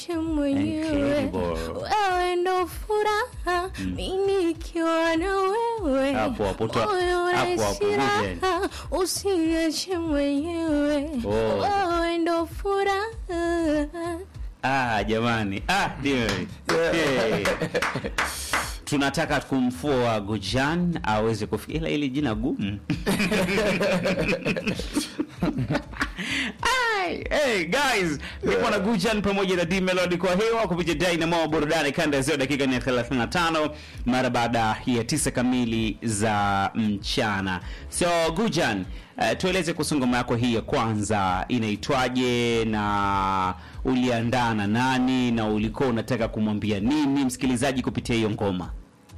mwenyewe Incredible. wewe ndo furaha mimi nikiwa na wewe Hapo, hapo, toa- moyo hapo, hapo, unaishi Vivian. raha usiniache mwenyewe Oh. wewe ndo furaha Ah, jamani. Ah, ndio. Hey. Tunataka kumfua Gujan aweze kufikia ila ili jina gumu. Ai, hey guys, nipo na Gujan pamoja na D Melody kwa hewa kupitia Dynamo burudani kanda ya zio dakika ni ya 35 mara baada ya tisa kamili za mchana. So Gujan, uh, tueleze kuhusu ngoma yako hii ya kwanza inaitwaje na uliandaa na nani na ulikuwa unataka kumwambia nini msikilizaji kupitia hiyo ngoma?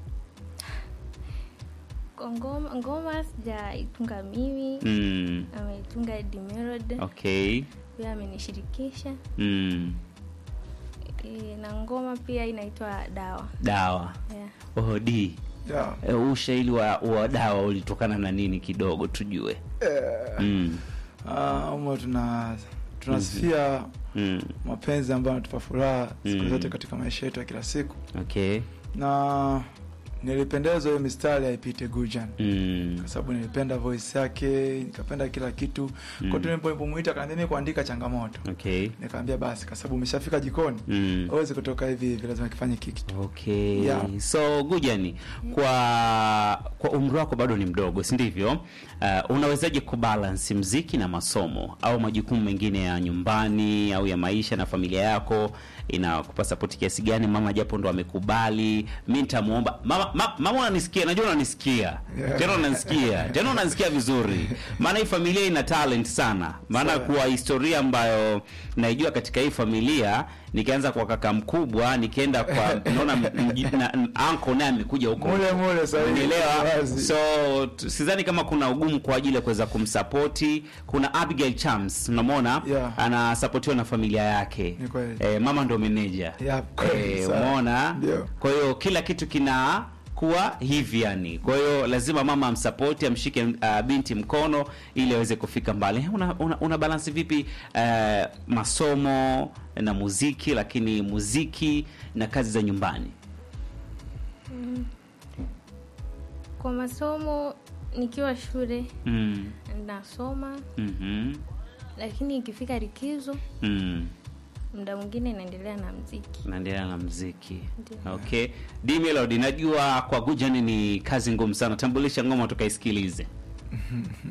Kwa ngoma ngoma sijaitunga mimi Mm, ameitunga Eddie Melody okay. pia amenishirikisha Mm, e, na ngoma pia inaitwa dawa dawa. yeah. Oh, D. Yeah. E, ushaili wa, wa dawa ulitokana na nini kidogo tujue. Mm, Ah, umo tuna tunasifia mm, mapenzi ambayo yanatupa furaha siku Mm. zote katika maisha yetu ya kila siku okay. na nilipendezwa hiyo mistari aipite Gujan Mm, kwa sababu nilipenda voice yake nikapenda kila kitu Mm. kwa hiyo nilipomuita akaambia mimi kuandika changamoto okay. nikaambia basi kwa sababu umeshafika jikoni Mm. hawezi kutoka hivi hivi lazima kifanye kitu Okay. Yeah. So Gujani, kwa kwa umri wako bado ni mdogo, si ndivyo? Uh, unawezaje kubalance mziki na masomo au majukumu mengine ya nyumbani au ya maisha na familia yako? Inakupa support kiasi gani? Mama japo ndo amekubali, mi nitamuomba mama. Ma, mama unanisikia? Najua unanisikia Yeah. tena, unanisikia tena, unanisikia vizuri, maana hii familia ina talent sana, maana Sawa. kwa historia ambayo naijua katika hii familia nikianza kwa kaka mkubwa nikienda kwa naona mji- na- anko naye amekuja huko Mule mule sahihi. Unielewa? Wazi. so t- sidhani kama kuna ugumu kwa ajili ya kuweza kumsapoti kuna abigail chams unamwona Yeah. anasapotiwa na familia yake Ni kweli. eh, mama ndo meneja Yeah, kweli, eh, sawa. umeona Ndio. kwa hiyo kila kitu kina kuwa hivi yani kwa hiyo lazima mama amsapoti amshike uh, binti mkono ili aweze kufika mbali una, una, una balansi vipi uh, masomo na muziki lakini muziki na kazi za nyumbani kwa masomo nikiwa shule mm. nasoma mm-hmm. lakini ikifika likizo mm. muda mwingine naendelea na mziki naendelea na mziki Ndio. okay D Melody najua kwa Gujani ni kazi ngumu sana tambulisha ngoma tukaisikilize